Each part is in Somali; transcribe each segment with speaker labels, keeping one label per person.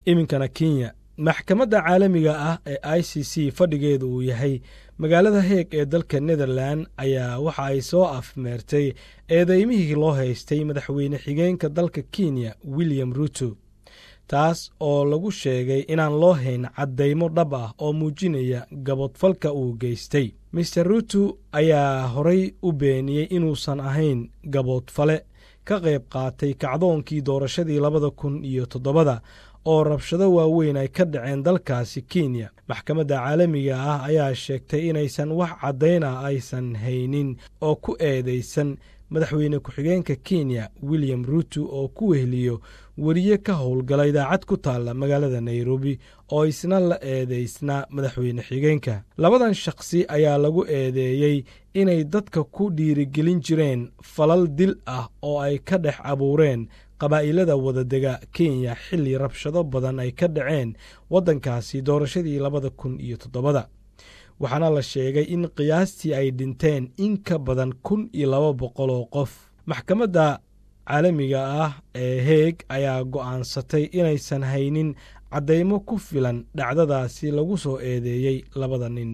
Speaker 1: iminkana kenya maxkamadda caalamiga ah ee i c c fadhigeedu uu yahay magaalada heeg ee dalka netherlan ayaa waxa ay soo afmeertay eedeymihii loo haystay madaxweyne xigeenka dalka kenya william ruto taas oo lagu sheegay inaan loo hayn caddaymo dhab ah oo muujinaya gabodfalka uu geystay master ruto ayaa horay u beeniyey inuusan ahayn gaboodfale ka qayb qaatay kacdoonkii doorashadii labada kun iyo toddobada oo rabshado waaweyn ay ka dhaceen dalkaasi kenya maxkamadda caalamiga ah ayaa sheegtay inaysan wax caddayna aysan haynin oo ku eedaysan madaxweyne ku-xigeenka kenya william ruto oo ku weheliyo weriye ka howlgala idaacad ku taalla magaalada nairobi oo isna la eedaysnaa madaxweyne xigeenka labadan shakhsi ayaa lagu eedeeyey inay dadka ku dhiirigelin jireen falal dil ah oo ay ka dhex abuureen qabaa'ilada wadadega kenya xilli rabshado badan ay ka dhaceen waddankaasi doorashadii labada kun iyo toddobada waxaana la sheegay in qiyaastii ay dhinteen in ka badan kun iyo laba boqol oo qof maxkamadda caalamiga ah ee heeg ayaa go'aansatay inaysan haynin caddaymo ku filan dhacdadaasi lagu soo eedeeyey labada nin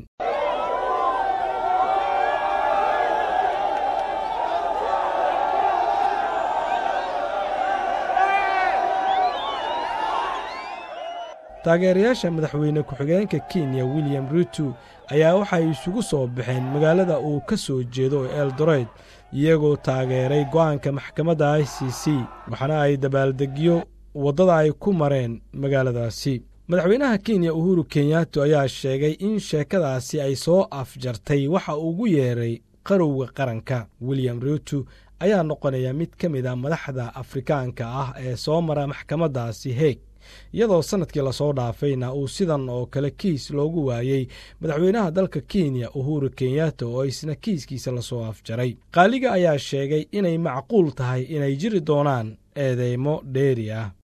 Speaker 1: taageerayaasha madaxweyne ku-xigeenka kenya william ruto ayaa waxay isugu soo baxeen magaalada uu ka soo jeedo ee eldoret iyagoo taageeray go'aanka maxkamadda i c c waxaana ay dabaaldegyo waddada ay ku mareen magaaladaasi madaxweynaha kenya uhuru kenyato ayaa sheegay in sheekadaasi ay soo afjartay waxa ugu yeeray qarowga qaranka william ruto ayaa noqonaya mid ka mid a madaxda afrikaanka ah ee soo mara maxkamaddaasi heeg iyadoo sannadkii lasoo dhaafayna uu sidan oo kale kiis loogu waayey madaxweynaha dalka kenya uhuru kenyato oo isna kiiskiisa lasoo afjaray qaaliga ayaa sheegay inay macquul tahay inay jiri doonaan eedeymo dheeri ah